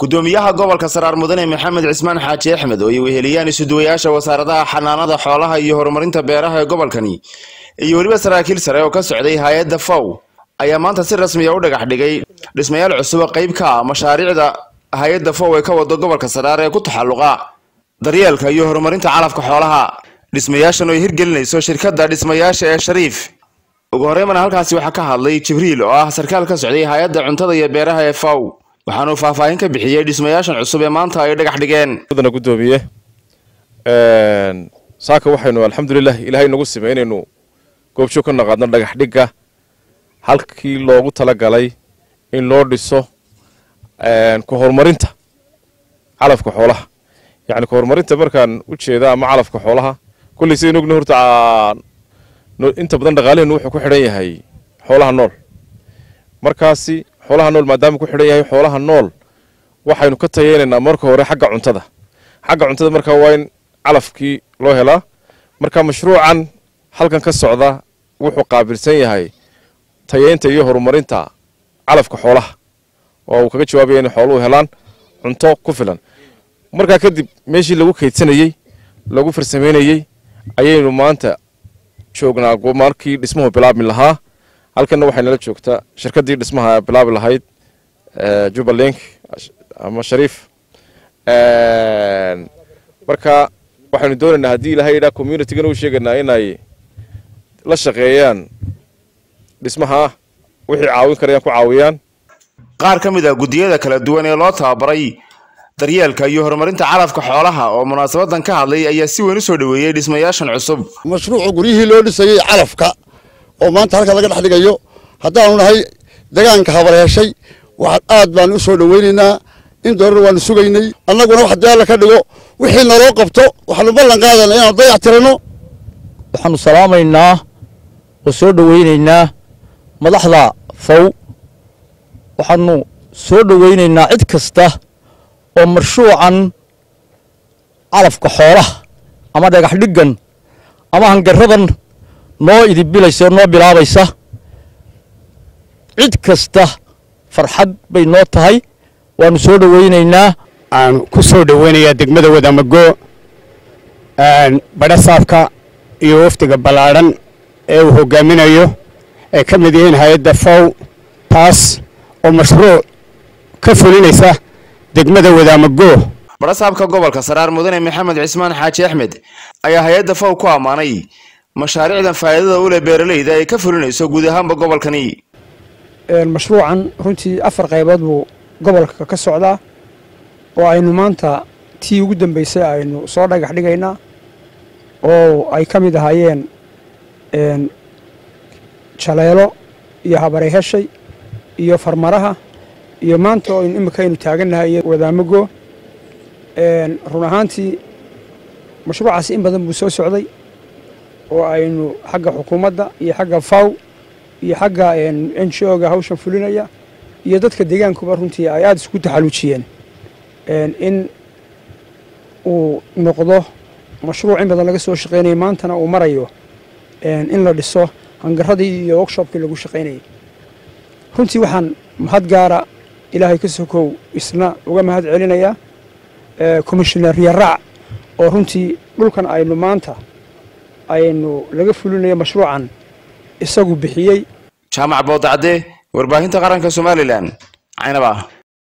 gudoomiyaha gobolka saraar mudane maxamed cismaan xaaji axmed oo ay weheliyaan isuduwayaasha wasaaradaha xanaanada xoolaha iyo horumarinta beeraha ee gobolkani iyo weliba saraakiil sare oo ka socday hay-adda fow ayaa maanta si rasmiya u dhagax dhigay dhismayaal cusub oo qayb ka ah mashaariicda hay-adda fow ee ka wado gobolka saraar ee ku taxalluqa daryeelka iyo horumarinta calafka xoolaha dhismayaashan oo ay hirgelinayso shirkadda dhismayaasha ee shariif ugu horreymana halkaasi waxaa ka hadlay jibriil oo ah sarkaal ka socday hay-adda cuntada iyo beeraha ee fow waxaanuu faahfaahin ka bixiyey dhismayaashan cusub ee maanta ay dhagax dhigeen mudana gudoomiye saaka waxaynu alxamdulilah ilaahay nagu simay inaynu goobjoog ka naqaadno dhagax dhigga halkii loogu talagalay in loo dhiso ku horumarinta calafka xoolaha yacni ku horumarinta markaan u jeeda ama calafka xoolaha kulley sidaynu ogna horta inta badan dhaqaaliheenu wuxuu ku xidhan yahay xoolaha nool markaasi xoolaha nool maadaama ku xidhan yahay xoolaha nool waxaynu ka tayeynaynaa marka hore xagga cuntada xagga cuntada markaa waa in calafkii loo helaa marka mashruucan halkan ka socda wuxuu qaabilsan yahay tayeynta iyo horumarinta calafka xoolaha oo uu kaga jawaabaya inay xooluhu helaan cunto ku filan markaa kadib meeshii lagu kaydsanayey lagu farsameynayey ayaynu maanta joognaa markii dhismuhu bilaabmi lahaa halkanna waxay nala joogtaa shirkaddii dhismaha bilaabi lahayd jubbaland ama shariif marka waxaynu doonaynaa haddii ilahay yidhaa communitygana u sheegaynaa inay la shaqeeyaan dhismaha wixii caawin karayaan ku caawiyaan qaar ka mid ah guddiyada kala duwan ee loo tababaray daryeelka iyo horumarinta calafka xoolaha oo munaasabadan ka hadlay ayaa si weyn u soo dhoweeyey dhismayaashan cusub mashruuca guryihii loo dhisayey calafka oo maanta halka laga dhex dhigayo haddaanu nahay degaanka habar heshay waxaad aad baanu u soo dhoweynaynaa in doorar waanu sugaynay annaguna wax daala ka dhigo wixii naloo qabto waxaanu ballan qaadana inaanu dayac tiranno waxaanu salaamaynaa oo soo dhoweynaynaa madaxda fow waxaanu soo dhoweynaynaa cid kasta oo marshuucan calafka xoolaha ama dhagax dhiggan ama hangaradan noo idibilaysa noo bilaabaysa cid kasta farxad bay noo tahay waanu soo dhoweynaynaa aan ku soo dhoweynayaa degmada wadamago badhasaabka iyo wafdiga ballaadhan ee uu hogaaminayo ay ka mid yihiin hay-adda fow taas oo mashruuc ka fulinaysa degmada wadaamago badhasaabka gobolka saraar mudane maxamed cismaan xaaji axmed ayaa hay-adda fow ku ammaanay mashaariicdan faa'iidada u leh beeralayda ay ka fulinayso guud ahaanba gobolkani mashruucan runtii afar qaybood buu gobolka ka socdaa oo aynu maanta tii ugu dambeysay aynu soo dhagax dhigaynaa oo ay ka mid ahaayeen jaleelo iyo habaray heshay iyo farmaraha iyo maanta oo imika aynu taagannahay iyo wadaamago run ahaantii mashruucaasi in badan buu soo socday oo aynu xagga xukuumadda iyo xagga faw iyo xagga n g o ga hawshan fulinaya iyo dadka deegaankuba runtii ay aada isku taxaluujiyeen in uu noqdo mashruuc in badan laga soo shaqaynaya maantana uu marayo in la dhiso hangaradii iyo workshopkii lagu shaqaynayay runtii waxaan mahad gaara ilaahay ka sokow isna uga mahad celinayaa commissioner yaraac oo runtii dhulkan aynu maanta aynu laga fulinayo mashruucan isagu bixiyey jaamac boodacde warbaahinta qaranka somalilan caynaba